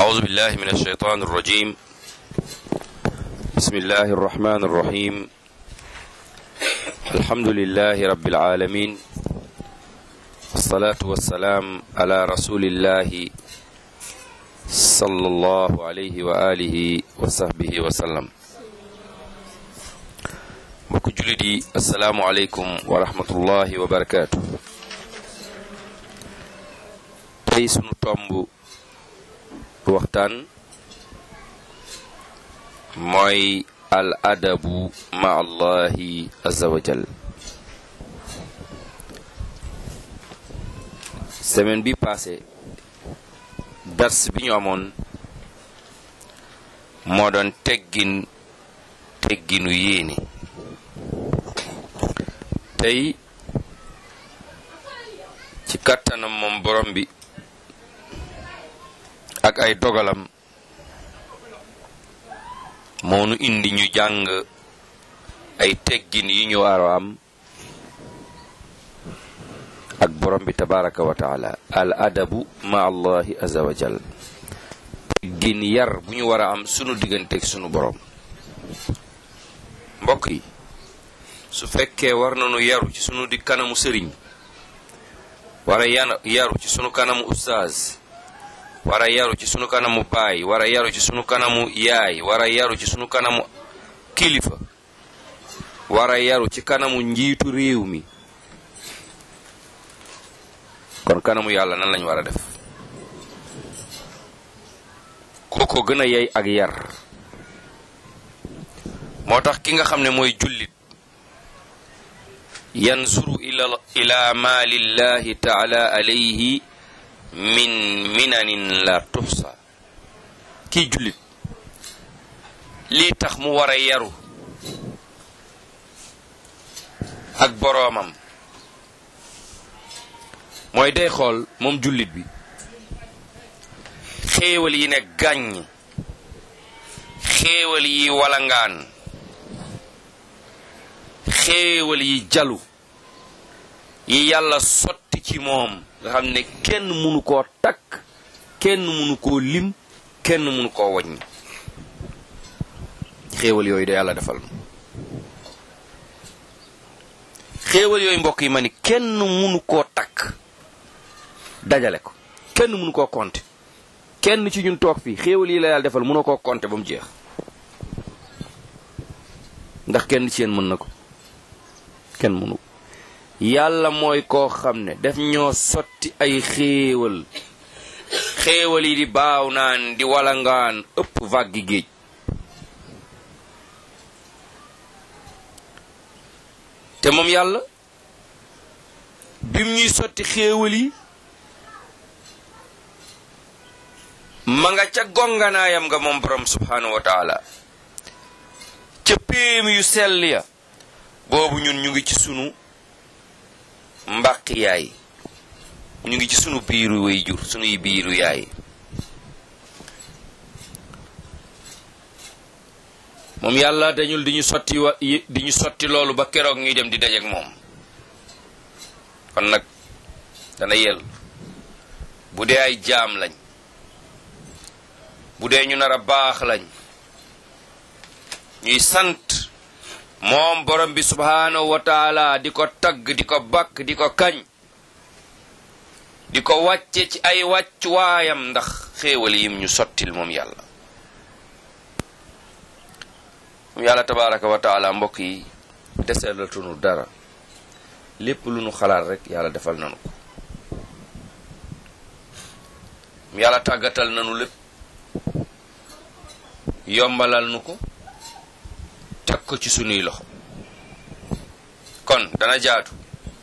أعوذ بالله من الشيطان الرجيم بسم الله الرحمن الرحيم الحمد لله رب العالمين الصلاة والسلام على رسول الله صلى الله عليه وآله وصحبه وسلم mbokk jullit yi asalaamu aleykum wa rahmatullahi wa barakaatu tey sunu tomb waxtaan mooy al adabu ma allahi azza wa jal semaine bi passé dars bi ñu amoon moo doon teggin tegginu yéene tey ci kàttanam moom borom bi ak ay dogalam moo nu indi ñu jàng ay teggin yi ñu war a am ak borom bi tabaraka wa taala al adabu ma allahi azza wa jal teggin yar bu ñu war a am sunu digganteeg sunu borom mbokk yi su fekkee war nañu yaru ci sunu di kanamu sëriñ wara yaru ci sunu kanamu ustaaz wara yaru ci sunu kanamu baay wara yaru ci sunu kanamu yaay wara yaru ci sunu kanamu kilifa wara yaru ci kanamu njiitu réew mi kon kanamu yàlla nan lañ war a def kooko gën a yey ak yar moo tax ki nga xam ne mooy jullit yansuru ila ila ma lillahi taala alayhi min minanin la tuxsa kii jullit lii tax mu war a yaru ak boroomam mooy day xool moom jullit bi xéewal yi ne gàññ xéewal yi walangaan xéewal yi jalu yi yàlla sotti ci moom nga xam ne kenn mënu koo takk kenn mënu koo lim kenn mënu koo waññ xéewal yooyu da yàlla defal xéewal yooyu mbokk yi ma ni kenn mënu koo takk dajale ko kenn mënu koo compter kenn ci ñun toog fii xéewal yi la yàlla defal mënoo koo compter ba mu jeex ndax kenn ci yéen mën na ko kenn mënu yàlla mooy koo xam ne daf ñoo sotti ay xéewal xéewal yi di baaw naan di walangaan ëpp vaggi géej te moom yàlla bim ñuy sotti xéewal yi ma nga ca gonganaayam nga moom borom subhanahu wa taala ca péem yu sell ya boobu ñun ñu ngi ci sunu mbàq yaay ñu ngi ci sunu biiru way jur sunuy biiru yaay moom yàlla dañul di ñu sotti wa di ñu sotti loolu ba keroog ñuy dem di dajeek moom kon nag dana yel bu dee ay jaam lañ bu dee ñu nar a baax lañ ñuy sant moom borom bi subhaanahu wa taala di ko tagg di ko bakk di ko kañ di ko wàcce ci ay wàccuwaayam ndax xéewal yim ñu sottil moom yàlla moom yàlla tabaraka wa taala mbokk yi deseelatunu dara lépp lu nu xalaat rek yàlla defal nanu ko yàlla tàggatal nanu lépp yombalal nu ko teg ko ci sunuy loxo kon dana jaatu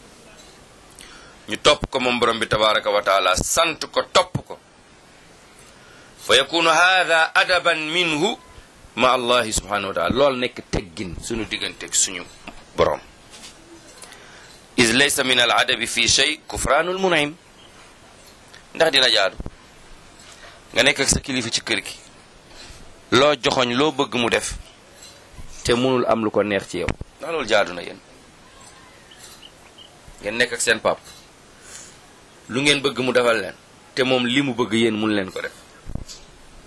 ñu topp ko moom borom bi tabaraka wa taala sant ko topp ko fa yakunu hada adaban minhu ma allahi subhanahu wa taala lool nekk teggin sunu digganteeg suñu borom is laysa min al adabi fi shay kufraanul munaim ndax dina jaadu nga nekk ak sa kilifa ci kër gi loo joxoñ loo bëgg mu def te mënul am lu ko neex ci yow ndax loolu jaadu na yéen ngeen nekk ak seen pap lu ngeen bëgg mu defal leen te moom li mu bëgg yéen mun leen ko def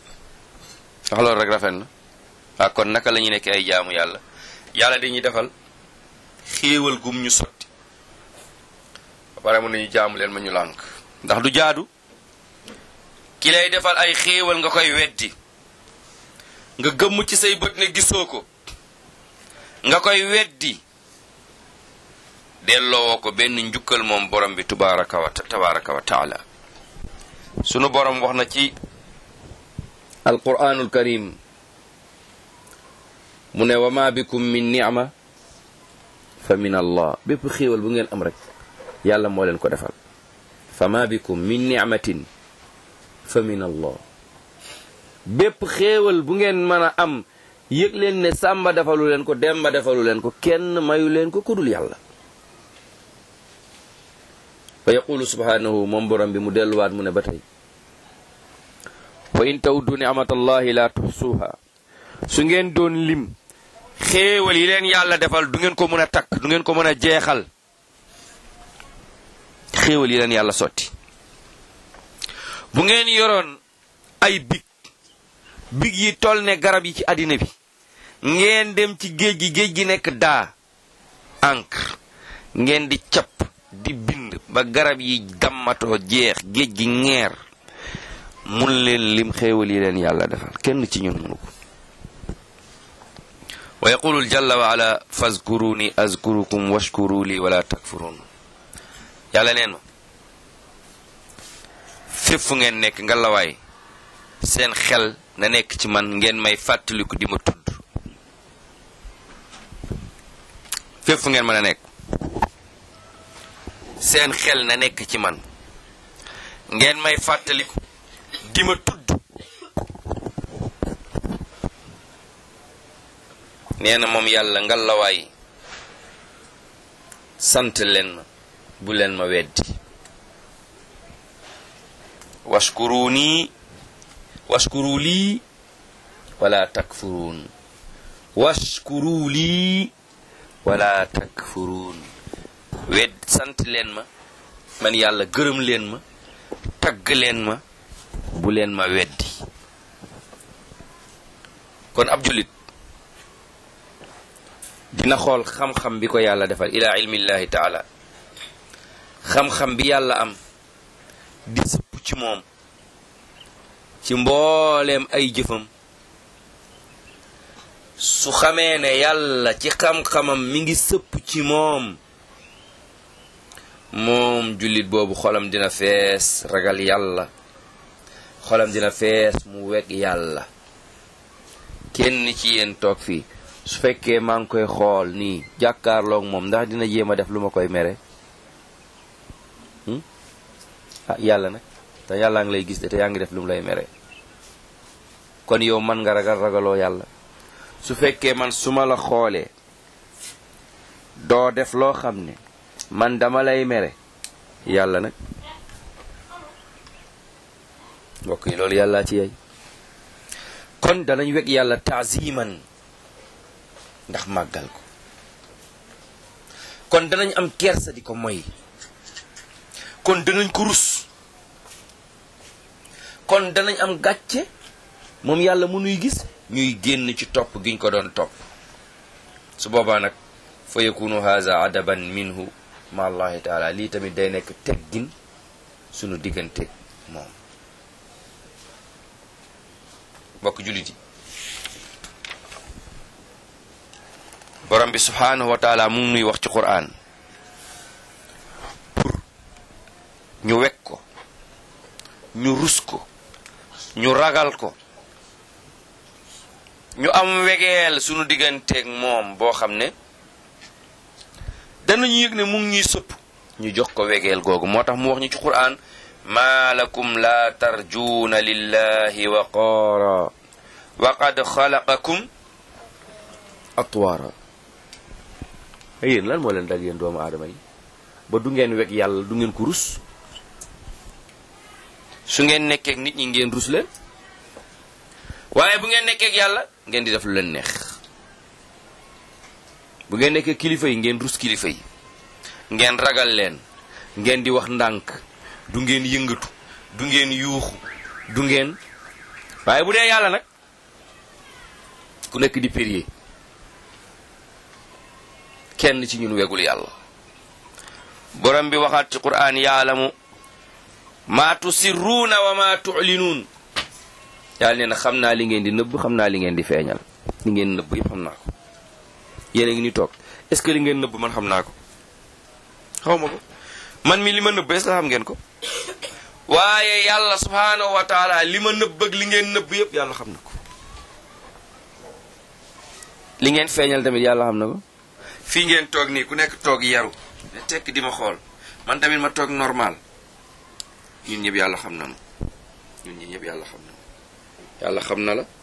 wax loolu rek rafet na waa kon naka la ñuy nekk ay jaamu yàlla yàlla dañuy defal xéewal gum ñu sotti ba pare mën nañu jaamu leen ma ñu lànk ndax du jaadu ki lay defal ay xéewal nga koy weddi nga gëmm ci say bët ne gisoo ko nga koy weddi delloo ko benn njukkal moom borom bi tubaraka wa tabaraka wa taala sunu borom wax na ci alquranul karim mu ne wa ma bikum min ni'ma fa min allah bépp xéewal bu ngeen am rek yàlla moo leen ko defal fa ma bikum min ni'matin fa min allah bépp xéewal bu ngeen mën a am yëg leen ne sàmba defalu leen ko demba defalu leen ko kenn mayu leen ko kudul yàlla fa yaqulu subhanahu moom borom bi mu delluwaat mu ne ba tey wa in tawdu ni'matallahi la tuhsuha su ngeen doon lim xéewal yi leen yàlla defal du ngeen ko mën a takk du ngeen ko mën a jeexal xéewal yi leen yàlla sotti bu ngeen yoroon ay big big yi toll ne garab yi ci àddina bi ngeen dem ci géej gi géej gi nekk daa encre ngeen di capp di bind ba garab yi dammatoo jeex géej gi ngeer mun leen lim xéewal yi leen yàlla defal kenn ci ñun munu ko wa yaqulu jalla wa ala fazkuruni azkurukum washkuru li wala takfurun yàlla neen ma fépp fu ngeen nekk nga lawaay seen xel na nekk ci man ngeen may fàttaliku di ma tudd fépp fu ngeen mën a nekk seen xel na nekk ci man ngeen may fàttaliku di ma tudd nee na moom yàlla ngalawaay sant leen ma bu leen ma weddi washkuru nii washkuru lii wala takfuruun washkuru lii wala takfuruun wedd sant leen ma man yàlla gërëm leen ma tagg leen ma bu leen ma weddi kon ab julit dina xool xam-xam bi ko yàlla defal ila ilmillahi taala xam-xam bi yàlla am di sëpp ci moom ci mbooleem ay jëfam su xamee ne yàlla ci xam-xamam mi ngi sëpp ci moom moom jullit boobu xolam dina fees ragal yàlla xolam dina fees mu weg yàlla kenn ci yéen toog fii su fekkee maa ngi koy xool nii jàkkaarloog moom ndax dina jéem a def lu ma koy mere ah yàlla nag te yàllaa ngi lay gis de te yaa ngi def lu mu lay mere kon yow man nga ragal ragaloo yàlla su fekkee man su ma la xoolee doo def loo xam ne man dama lay mere yàlla nag mbokk yi loolu yàllaa ci yey kon danañ weg yàlla taaziman ndax màggal ko kon danañ am kersa di ko moy kon danañ ko rus kon danañ am gàcce moom yàlla mënuy gis ñuy génn ci topp giñ ko doon topp su boobaa nag fa yakunu haza adaban minhu ma allahi taala lii tamit day nekk teggin sunu diggante moom mbokk jullit yi borom bi subhanahu wa taala mu ngi nuy wax ci quran pour ñu wekk ko ñu rus ko ñu ragal ko ñu am wegeel sunu digganteeg moom boo xam ne danañu yëg ne mu ngi ñuy sëpp ñu jox ko wegeel googu moo tax mu wax ñu ci quran maa lakum la tarjuuna lillahi waqaara wa qad xalaqakum atwaara yéen lan moo leen dal yéen doomu aadama yi ba du ngeen weg yàlla du ngeen ko rus su ngeen nekkeek nit ñi ngeen rus leen waaye bu ngeen nekkeek yàlla ngeen di def lu leen neex bu ngeen nekkee kilifa yi ngeen rus kilifa yi ngeen ragal leen ngeen di wax ndànk du ngeen yëngatu du ngeen yuuxu du ngeen waaye bu dee yàlla nag ku nekk di périer kenn ci ñun wegul yàlla borom bi waxaat ci qur'an yaalamu maa tusirruuna wa maa tu'linuun yàlla nee na xam naa li ngeen di nëbb xam naa li ngeen di feeñal li ngeen nëbb yëpp xam naa ko yéen a ngi ni toog est ce que li ngeen nëbb man xam naa ko xaw ma ko man mi li ma nëbb est ce que xam ngeen ko waaye yàlla subhaanahu wa taala li ma nëbb ak li ngeen nëbb yëpp yàlla xam na ko li ngeen feeñal tamit yàlla xam na ko fii ngeen toog nii ku nekk toog yaru ne tekk di ma xool man tamit ma toog normal ñun ñëpp yàlla xam nañu ñun ñi ñëpp yàlla xam nañu yàlla xam na la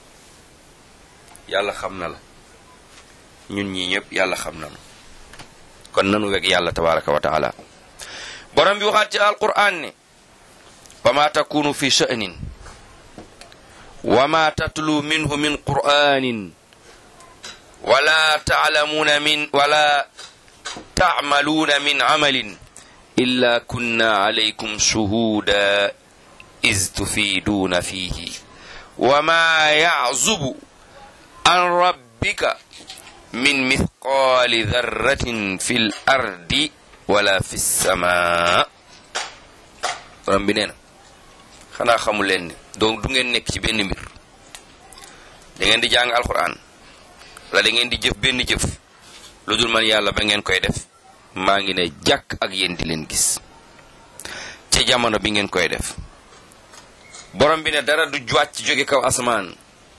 yàlla xam na la ñun ñi ñëpp yàlla xam nañu kon nanu weg yàlla tabaraka wa taala borom bi waxaat ci alquran ne wa ma takunu fi sha'nin wa ma tatlu minhu min qur'anin wala ta'lamuna min wala ta'maluna min amalin illa kunna alaykum shuhuda iz tufiduna fihi wa ma ya'zubu an rabbika min mithqali dharratin fil ardi wala fi sama borom bi nee na xanaa xamu leen ne donc du ngeen nekk ci benn mbir da ngeen di jàng alquran wala da ngeen di jëf benn jëf lu dul man yàlla ba ngeen koy def maa ngi ne jàkk ak yéen di leen gis ci jamono bi ngeen koy def borom bi ne dara du wàcc jóge kaw asamaan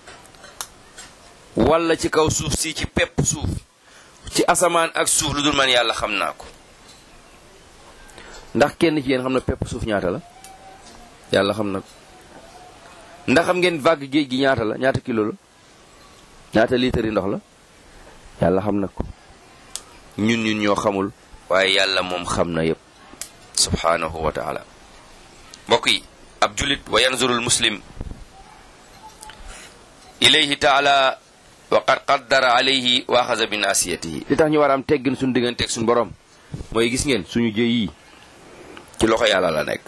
wala ci kaw suuf si ci pepp suuf ci asamaan ak suuf lu dul man yàlla xam naa ko ndax kenn ci yéen xam na pepp suuf ñaata la yàlla xam na ko ndax xam ngeen vague géej gi ñaata la ñaata kilo la ñaata litre yi ndox la yàlla xam na ko ñun ñun ñoo xamul waaye yàlla moom xam na yépp subhanahu wa taala mbokk yi ab julit wa yanzurul muslim ilayhi taala wa qad qaddara alayhi wa axaza bi nasiyatihi li tax ñu war a am teggin suñu digganteeg suñu borom mooy gis ngeen suñu jëy yi ci loxo yàlla la nekk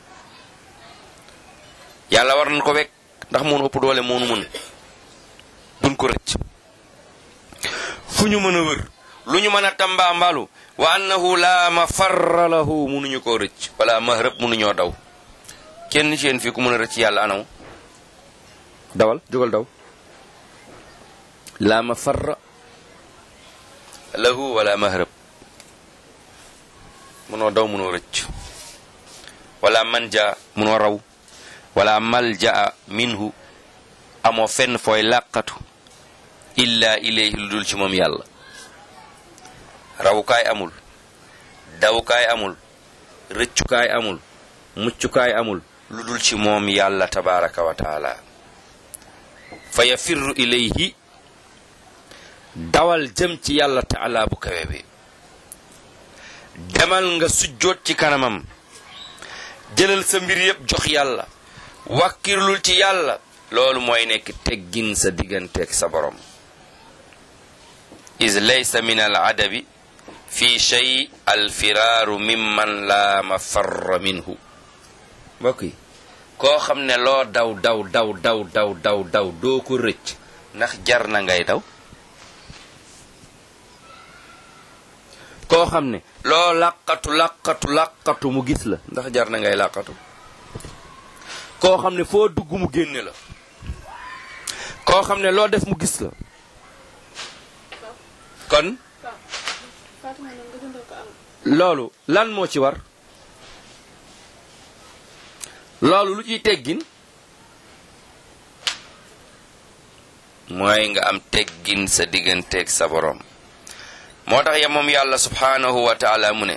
yàlla war nañ ko wekk ndax moonu ëpp doole moonu mën buñ ko rëcc fu ñu mën a wër lu ñu mën a tamba mbalu wa annahu la mafarra lahu munuñu koo rëcc wala mahrëb munuñoo daw kenn ci yéen fii ku mën a rëcc yàlla anaw dawal jógal daw la mafarra lahu wala mahrëb munoo daw munoo rëcc wala manja munoo raw wala malja'a minhu amoo fenn fooy làqatu illa ilayhi lu dul ci moom yàlla rawukaay amul dawukaay amul rëccukaay amul muccukaay amul lu dul ci moom yàlla tabaraka wa taala fa yafirru ilayhi dawal jëm ci yàlla taala bu kawe bi demal nga sujjoot ci kanamam jëlal sa mbir yépp jox yàlla wàkkirlul ci yàlla loolu mooy nekk teggin sa digganteeg sa borom is laysa min al adabi fi shay al firaaru mimman la mafarra minhu mbokk yi koo xam ne loo daw daw daw daw daw daw daw doo ko rëcc ndax jar na ngay daw koo xam ne loo làqatu làqatu làqatu mu gis la ndax jar na ngay làqatu koo xam ne foo dugg mu génne la koo xam ne loo def mu gis la kon loolu lan moo ci war loolu lu ciy teggin mooy nga am teggin sa digganteeg sa borom moo tax ya moom yàlla subhaanahu wa taala mu ne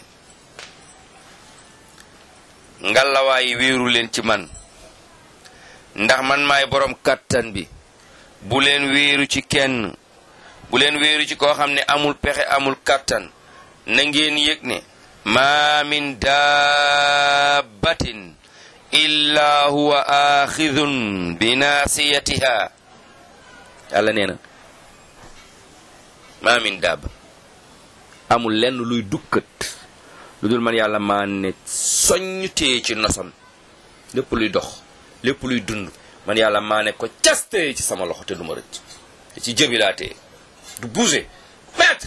ngalawaay wéeru leen ci man ndax man maay borom kàttan bi bu leen wéeru ci kenn bu leen wéeru ci koo xam ne amul pexe amul kàttan na ngeen yëg ne maa min dabbatin illa huwa axidun bi naasiyatiha yàlla nee na maa min daab amul lenn luy dukkat lu dul man yàlla maa ne soññ téye ci nosam lépp luy dox lépp luy dund man yàlla maa ne ko cas téye ci sama loxo te du ma rëcc ci jëbi laa téye du bouger maître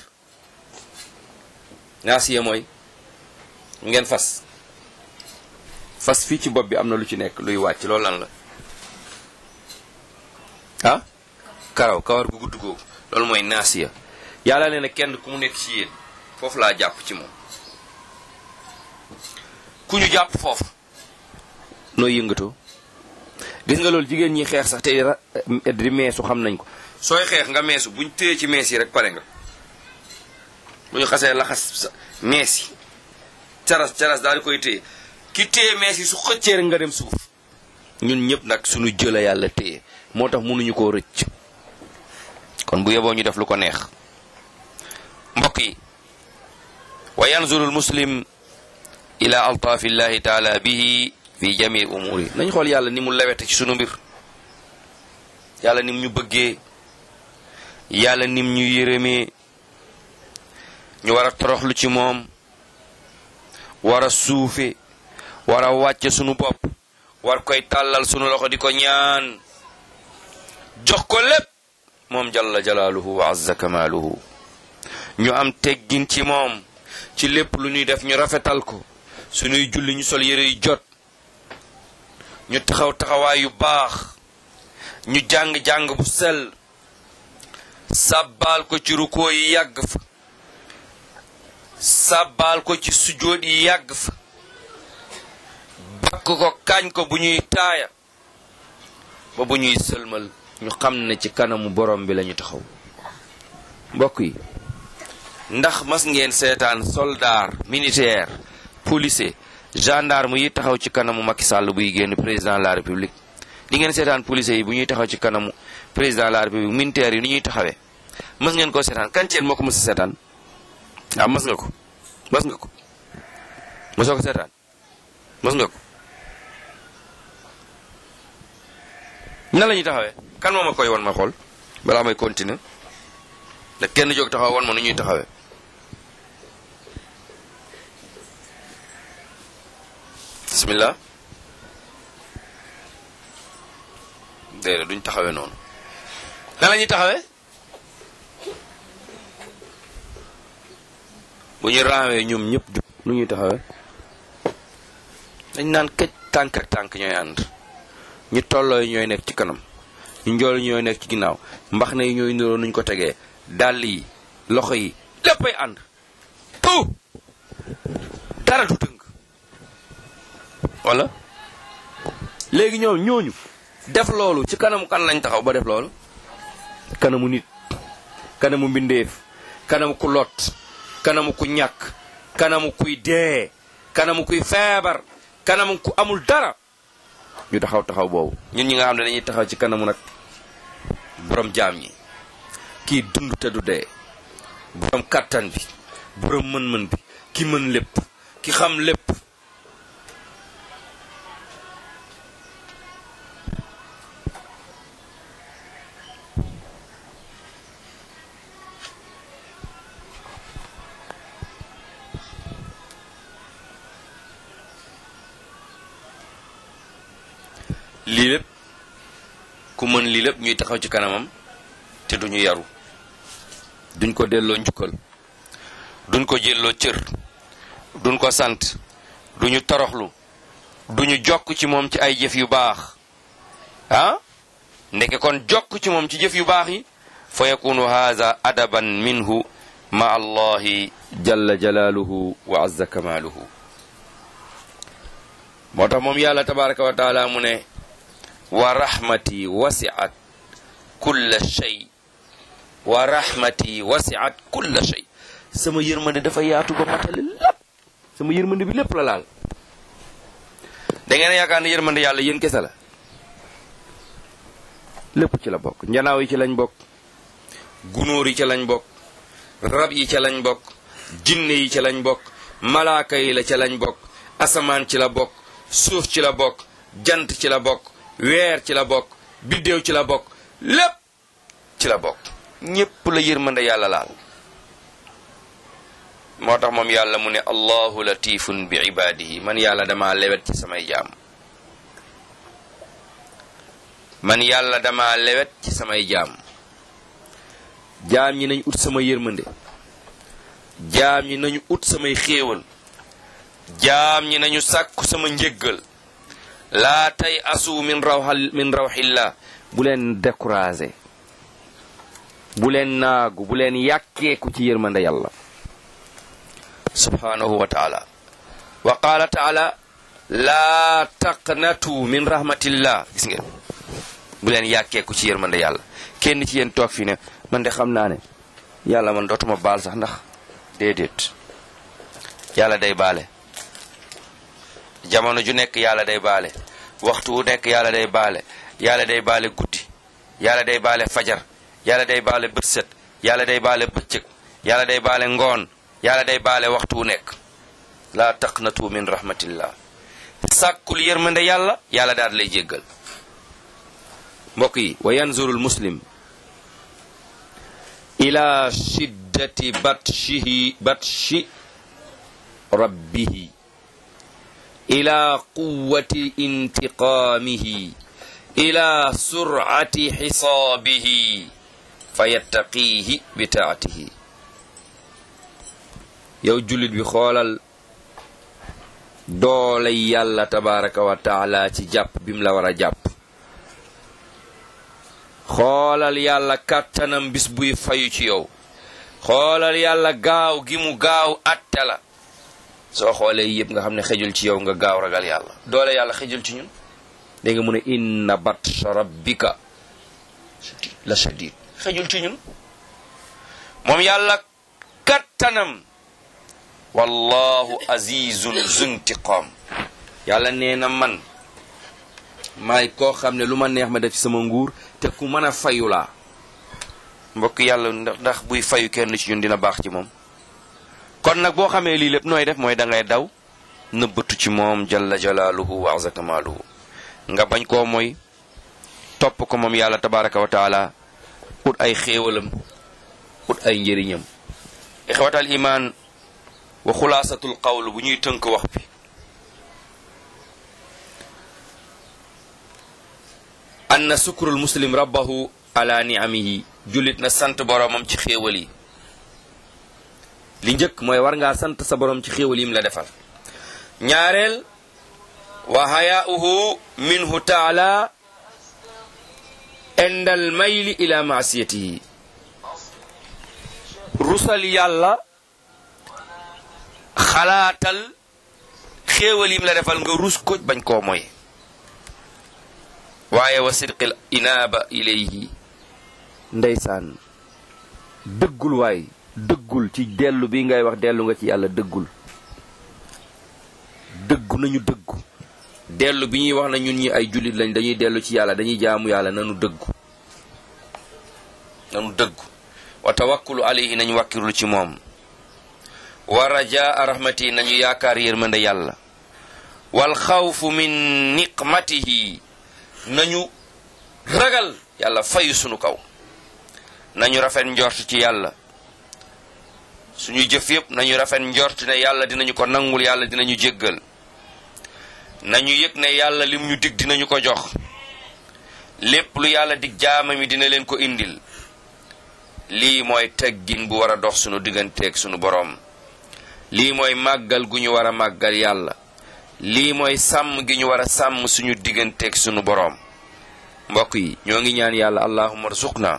naasiya mooy ngeen fas fas fii ci bopp bi am na lu ci nekk luy wàcc loolu lan la ah karaw kawar gu gudd googu loolu mooy naasiya yàlla nee na kenn ku mu nekk ci yéen foofu laa jàpp ci moom ku ñu jàpp foofu nooy yëngatoo gis nga loolu jigéen ñi xeex sax te di meesu xam nañ ko sooy xeex nga meesu buñ téye ci mees yi rek pare nga bu ñu xasee laxas mees yi caras caras daal di koy téye ki téye mees yi su xëccee rek nga dem suuf ñun ñëpp nag suñu jëla yàlla téye moo tax mënuñu koo rëcc kon bu yeboo ñu def lu ko neex mbokk yi wa yanzuru muslim ila altaafi llahi taala bihi fi jamii umuri nañ xool yàlla ni mu lewete ci sunu mbir yàlla nim ñu bëggee yàlla nim ñu yërëmee ñu war a toroxlu ci moom war a suufe war a wàcce sunu bopp war koy tàllal sunu loxo di ko ñaan jox ko lépp moom jalla jalaaluhu wa azza kamaaluhu ñu am teggin ci moom ci lépp lu ñuy def ñu rafetal ko suñuy julli ñu sol yére yu jot ñu taxaw taxawaay yu baax ñu jàng-jàng bu sell sàbbaal ko ci rukoo yi yàgg fa sàbbaal ko ci sujjóot yi yàgg fa bakk ko kañ ko bu ñuy taaya ba bu ñuy sëlmal ñu xam ne ci kanamu borom bi lañu taxaw mbokk yi ndax mas ngeen seetaan soldat militaire policier gendarme yi taxaw ci kanamu Macky Sall buy génn président de la république di ngeen seetaan policier yi bu ñuy taxaw ci kanamu président de la république militaire yi ni ñuy taxawee mas ngeen ko seetaan kan ci yéen moo ko mës a seetaan ah mas nga ko mas nga ko mosoo ko seetaan mas nga ko nan la ñuy taxawee kan moo ma koy won ma xool balaa may continuer da kenn jóg taxaw won ma nu ñuy taxawee bismillah déedéet duñ taxawee noonu nan la ñuy taxawee bu ñu raawee ñoom ñëpp jub nu ñuy taxawee dañ naan këj tànk ak tànk ñooy ànd ñu tolloo yi ñooy nekk ci kanam ñu njool yi ñooy nekk ci ginnaaw mbax na yi ñooy niroo nuñ ko tegee dàll yi loxo yi léppay ànd tout dara du tënk wala léegi ñoom ñooñu def loolu ci kanamu kan lañ taxaw ba def loolu kanamu nit kanamu mbindeef kanamu ku lot kanamu ku ñàkk kanamu kuy dee kanamu kuy feebar kanamu ku amul dara ñu taxaw taxaw boobu ñun ñi nga xam ne dañuy taxaw ci kanamu nag borom jaam ñi kii dund te du dee borom kàttan bi borom mën-mën bi ki mën lépp ki xam lépp lii lépp ku mën lii lépp ñuy taxaw ci kanamam te duñu yaru duñ ko delloo njukkal duñ ko jëlloo cër duñ ko sant duñu toroxlu duñu jokk ci moom ci ay jëf yu baax ah ndeke kon jokk ci moom ci jëf yu baax yi fa yakunu haza adaban minhu ma allahi jalla jalaaluhu wa azza kamaaluhu moo tax moom yàlla tabaraka wa taala mu ne wa rahmati wasiat kulla shay wa rahmati wasiat kulla shay sama yërmande dafa yaatu ba matale lépp sama yërmande bi lépp la laal da ngeen a yaakaar ne yërmande yàlla yéen kese la lépp ci la bokk njanaaw yi ci lañ bokk gunóor yi ci lañ bokk rab yi ca lañ bokk jinne yi ca lañ bokk malaaka yi la ca lañ bokk asamaan ci la bokk suuf ci la bokk jant ci la bokk weer ci la bokk biddéew ci la bokk lépp ci la bokk ñépp la yërmande yàlla laal moo tax moom yàlla mu ne allahu latifun bi ibaadihi man yàlla dama lewet ci samay jaam man yàlla dama lewet ci samay jaam jaam ñi nañ ut sama yërmande jaam ñi nañu ut samay xéewal jaam ñi nañu sàkku sama njëggal laa tay asu min rawxal min rawxillah bu leen découragé bu leen naagu bu leen yàkkeeku ci yërmande yàlla subhanahu wa taala wa qaala taala laa taqnatu min rahmatillah gis ngeen bu leen yàkkeeku ci yërmande yàlla kenn ci yéen toog fi ne man de xam naa ne yàlla man dootuma baal sax ndax déedéet yàlla day baale jamono ju nekk yàlla day baale waxtu wu nekk yàlla day baale yàlla day baale guddi yàlla day baale fajar yàlla day baale bët set yàlla day baale bëccëg yàlla day baale ngoon yàlla day baale waxtu wu nekk laa taqnatu min rahmatillah sàkkul yërmande yàlla yàlla daal lay jéggal mbokk yi wa yanzurul muslim ila shiddati batshihi batshi rabbihi ila quwwati intiqaamihi ila sur'ati xisaabihi fa yattaqiihi bi taatihi yow jullit bi xoolal doolay yàlla tabaraka wa taala ci jàpp bim la war a jàpp xoolal yàlla kàttanam bis buy fayu ci yow xoolal yàlla gaaw gi mu gaaw atte la soo xoolee yëpp nga xam ne xejul ci yow nga gaaw ragal yàlla doole yàlla xejul ci ñun dégg nga mu ne inna batsha rabbika la shadid xejul ci ñun moom yàlla kattanam wallahu azizun zuntiqam yàlla nee na man maay koo xam ne lu ma neex ma def ci sama nguur te ku mën a fayu laa mbokk yàlla ndax buy fayu kenn ci ñun dina baax ci moom kon nag boo xamee lii lépp nooy def mooy da ngay daw nëbbatu ci moom jalla jalaaluhu wa azza kamaaluhu nga bañ koo mooy topp ko moom yàlla tabaraka wa taala ut ay xéewalam ut ay njëriñam ixwatal imaan wa xulaasatul qawl bu ñuy tënk wax bi anna sukrul muslim rabbahu ala niamihi jullit na sant boromam ci xéewal yi li njëkk mooy war ngaa sant sa borom ci xéewal yim la defal ñaareel wa hayaauhu minhu taala indal mayli ila maasiyatihi rusal yàlla xalaatal xéewal yim la defal nga rus ko bañ koo moy waaye wa sidqil inaaba ilayhi ndeysaan dëggul waay dëggul ci dellu bi ngay wax dellu nga ci yàlla dëggul dëggu nañu dëggu dellu bi ñuy wax na ñun ñi ay jullit lañ dañuy dellu ci yàlla dañuy jaamu yàlla nanu dëggu nanu dëggu wa tawakkulu alayhi nañu wàkkirlu ci moom wa rajaa rahmati nañu yaakaar yërmande yàlla wal xawfu min niqmatihi nañu ragal yàlla fayu sunu kaw nañu rafet njort ci yàlla suñu jëf yépp nañu rafet njort ne yàlla dinañu ko nangul yàlla dinañu jéggal nañu yëg ne yàlla lim ñu dig dinañu ko jox lépp lu yàlla dig jaama mi dina leen ko indil lii mooy teggin bu war a dox sunu digganteeg sunu boroom lii mooy màggal gu ñu war a màggal yàlla lii mooy sàmm gi ñu war a sàmm suñu digganteeg sunu boroom mbokk yi ñoo ngi ñaan yàlla allahumma arzuqna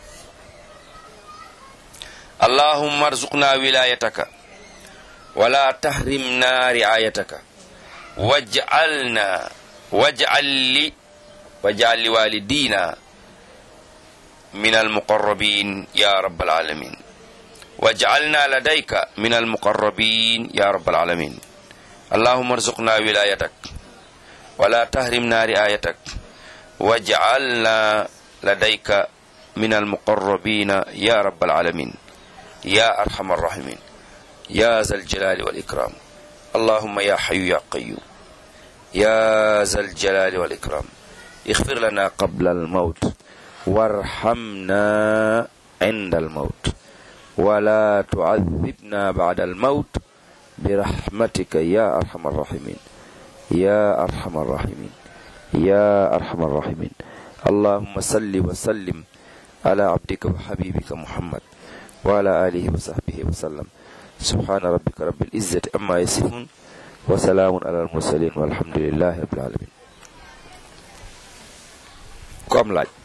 allahumma arzuqna wilayataka wala tahrimna riayataka waj'alna waj'al li waj'al li walidina min almuqarrabin ya rabbal alamin waj'alna ladayka min almuqarrabin ya rabbal alamin اللهم ارزقنا ولايتك ولا تهرمنا رعايتك واجعلنا لديك من المقربين يا رب العالمين يا أرحم الراحمين يا ذا الجلال والإكرام اللهم يا حي يا قيوم يا ذا الجلال والإكرام اغفر لنا قبل الموت وارحمنا عند الموت ولا تعذبنا بعد الموت برحمتك يا أرحم الراحمين يا أرحم الراحمين يا أرحم الراحمين اللهم صل وسلم ala abdika wa habibika muhammad wa ala alihi wa sahbihi wa sallam subhana rabbika rabbil izzati amma yasifun wa salaamun ala al mursalin walhamdulillahi rabbil alamin ku am laaj